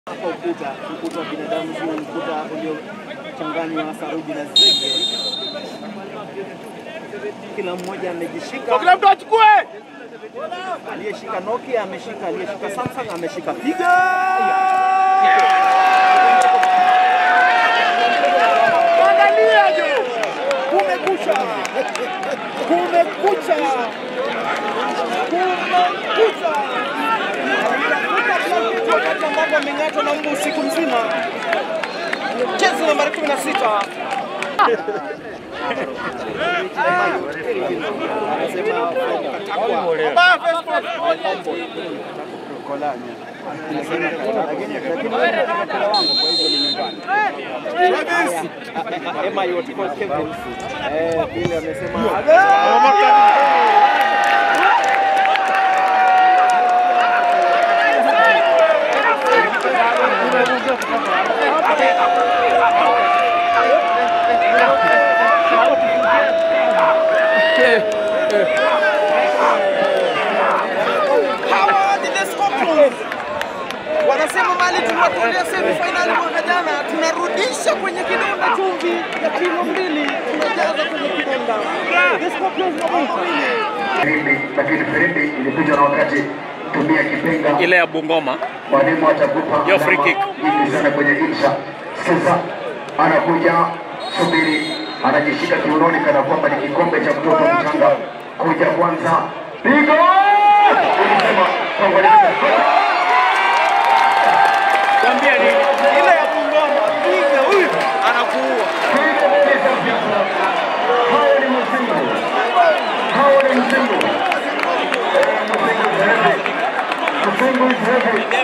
hapa ukuta, ukuta wa binadamu sio ukuta uliochanganywa saruji na zege. Kila mmoja amejishika, Kila mtu achukue. aliyeshika Nokia ameshika, aliyeshika Samsung ameshika piga. Angalia jo. Kumekucha, kumekucha, kumekucha. Alitafuta blanketi wakati ambapo ameng'atwa na mbu usiku mzima. Jezi nambari 16 anasema katakwa Baba Facebook. Emma yote kwa Kevin. Eh, vile amesema hawa ni the Scorpions. Wanasema mali tuliwatolea semi finali mwaka jana, tunarudisha kwenye kidonda chumvi ya kilo mbili, tunajaza kwenye kidonda. The Scorpions mabao mawili. Firimbi, lakini firimbi ilikuja na wakati tumia kipenga ile ya Bungoma mwalimu atakupa Yo, free kick. nyingi sana kwenye insha. Sasa anakuja subiri, anajishika kiunoni kana kwamba ni kikombe cha mtoto mchanga. Kuja kwanza, pigo ulisema kwamba ni- Kwambia ni Ile ya Bungoma, piga huyu anakuua. pigo pesa vita. Hao ni msingi, hao ni msingi. Eh, msingi is heavy. Msingi is heavy.